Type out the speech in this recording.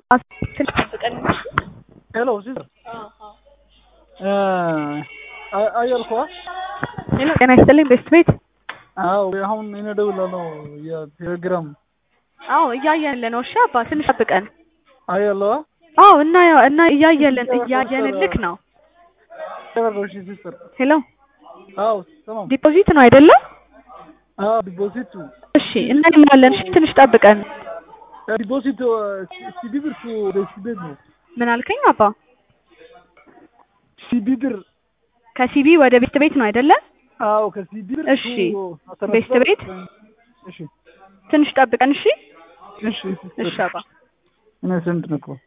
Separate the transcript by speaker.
Speaker 1: ትንሽ ጠብቀን
Speaker 2: ሄሎ ሲስተር አየልኳ
Speaker 1: ሄሎ ጤና ይስጥልኝ ቤስት ቤት
Speaker 2: አዎ አሁን እኔ እደውላለሁ የቴሌግራም
Speaker 1: አዎ እያየንልህ ነው እሺ አባ ትንሽ ጠብቀን
Speaker 2: አየለዋ
Speaker 1: አዎ እና እና እያየልን እያየንልክ ነው
Speaker 2: ተበረሽ ሲስተር
Speaker 1: ሄሎ
Speaker 2: አዎ ተማም
Speaker 1: ዲፖዚት ነው አይደለም
Speaker 2: አዎ ዲፖዚቱ
Speaker 1: እሺ እናየዋለን እሺ ትንሽ ጠብቀን
Speaker 2: ዲፖዚቱ ሲቢ ብር ወደ ሲቢ ቤት ነው
Speaker 1: ምን አልከኝ አባ
Speaker 2: ሲቢ ብር
Speaker 1: ከሲቢ ወደ ቤስት ቤት ነው አይደለ
Speaker 2: አዎ ከሲቢ ብር
Speaker 1: እሺ ቤስት ቤት
Speaker 2: እሺ
Speaker 1: ትንሽ ጠብቀን እሺ
Speaker 2: እሺ
Speaker 1: እሺ አባ
Speaker 2: እኔ ስንት ነው እኮ